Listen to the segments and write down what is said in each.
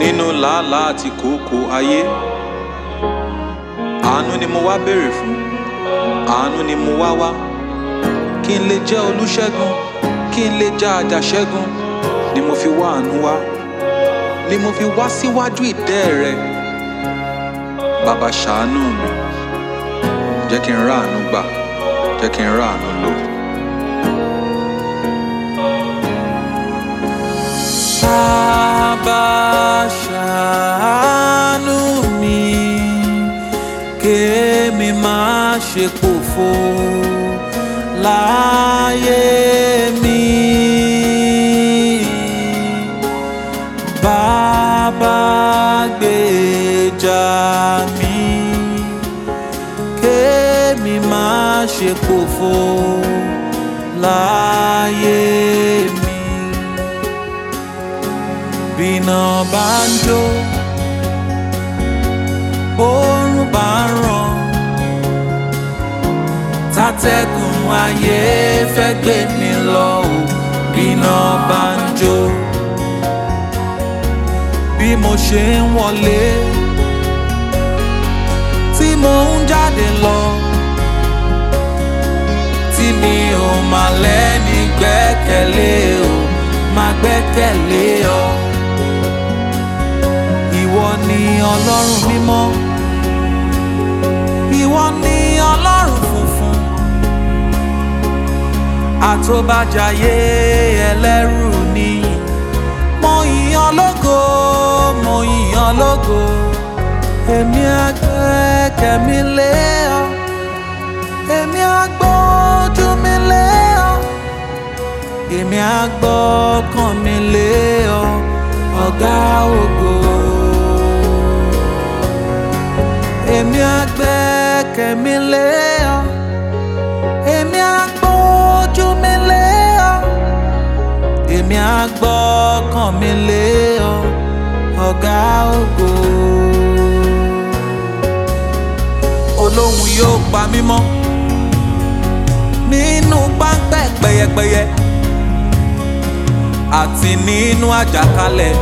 nínú làálàá àti kòókò ayé àánú ni mo wá béèrè fún àánú ni mo wá wá kí n lè jẹ́ olúṣẹ́gun kí n lè jẹ́ àjàṣẹ́gun ni mo fi wá àánú wá ni mo fi wá síwájú ìtẹ́ rẹ bàbá ṣàánú mi jẹ́ kí n rá àánú gbà jẹ́ kí n rá àánú lò. Bàbá ṣàánú mi kémi má ṣe pòfo láyé mi. Bàbá gbèjà mi kémi má ṣe pòfo láyé mi bíná bá ń jó bórun bá ń ràn tátẹ́gùn ayé fẹ́ gbé mi lọ ò bíná bá ń jó bí mo ṣe ń wọlé tí mo ń jáde lọ tí mi ò máa lẹ́ni gbẹ́kẹ̀lé o máa gbẹ́kẹ̀lé ọ ìwọ ni ọlọ́run mímọ́ ìwọ ni ọlọ́run funfun àtòbàjáyé ẹlẹ́rù ni mo yìnyàn lógo mo yìnyàn lógo èmi àgbẹ̀kẹ̀ mi lé ọ èmi àgbójú mi lé ọ èmi àgbọ́kàn mi lé ọ ọ̀gá ògo. èmi àgbẹ́kẹ̀ mi lé ọ èmi àgbójú mi lé ọ èmi àgbọ́kàn mi lé ọ ọ̀gá ògo. olóhùn yóò pa mí mọ́ nínú páńpẹ́ pẹyẹpẹyẹ àti nínú àjàkálẹ̀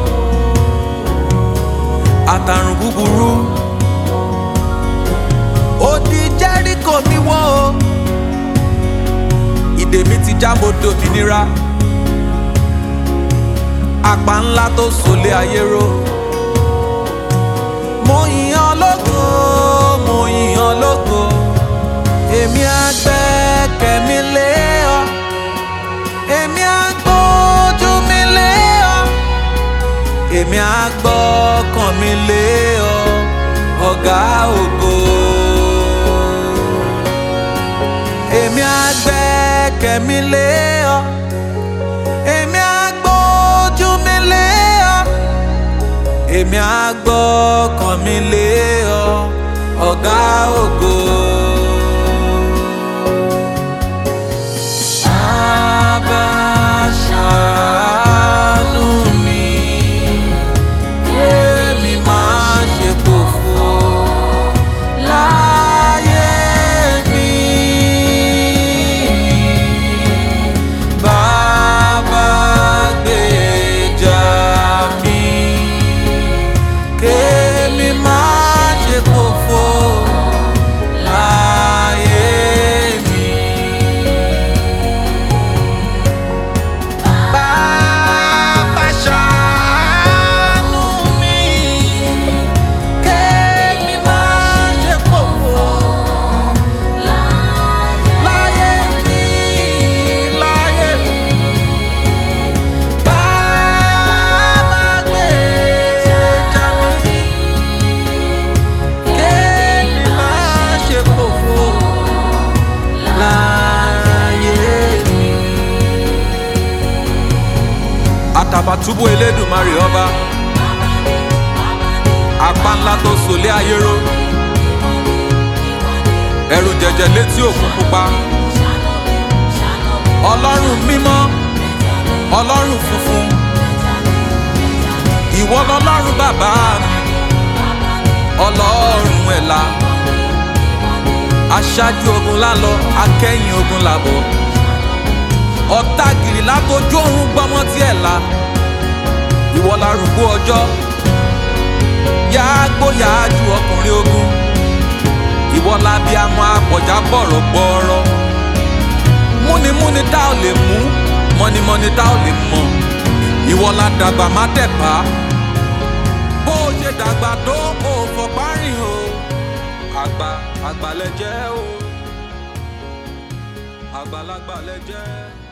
àtàrùn búburú odi jẹ́ríkò mi wó o ìdè mi ti já mo dòmìnira àpá ńlá tó sòlé ayé ró mo yìnyàn lógo mo yìnyàn lógo èmi àgbẹ̀kẹ̀ mi lé ọ èmi àgbójú mi lé ọ èmi àgbọ́kàn mi lé ọ ọ̀gá ògo. èmi àgbẹ̀kẹ̀ mi lé ọ èmi àgbójú mi lé ọ èmi àgbọ́kàn mi lé ọ ọ̀gá ògo. Bàbá ṣàánú mi, kémi má ṣe pòfo láyé mi. Bàbá gbèjà mi, kémi má ṣe pòfo láyé mi. Bàbá ṣàánú mi, kémi má ṣe pòfo láyé mi, láyé mi. Bàbá gbèjà mi, kémi má ṣe pòfo láyé mi àtàbàtúbú elédùnmarè ọba apá ńlá tó sòlé ayé ró ẹrù jẹjẹ létí òkun pupa ọlọ́run mímọ́ ọlọ́run funfun ìwọ lọlọ́run bàbá mi ọlọ́run ẹ̀la aṣáájú ogun lálọ akẹ́yìn ogun làbọ̀ ọ̀tá gìrì látojú òun gbọ́mọ́ tí ẹ̀ la ìwọ larúgbó ọjọ́ gbóyà ju ọkùnrin ogun ìwọ labi amọ apọ̀já bọ̀rọ̀ gbọ́ọ̀rọ̀ múnimúni tá ò lè mú mọ́nimọ́ni tá ò lè mọ̀ ìwọ la dàgbà má tẹ̀pá bó o ṣe dàgbà tó o fọpá rìn o àgbà àgbà lẹ jẹ́ o àgbàlagbà lẹ jẹ́.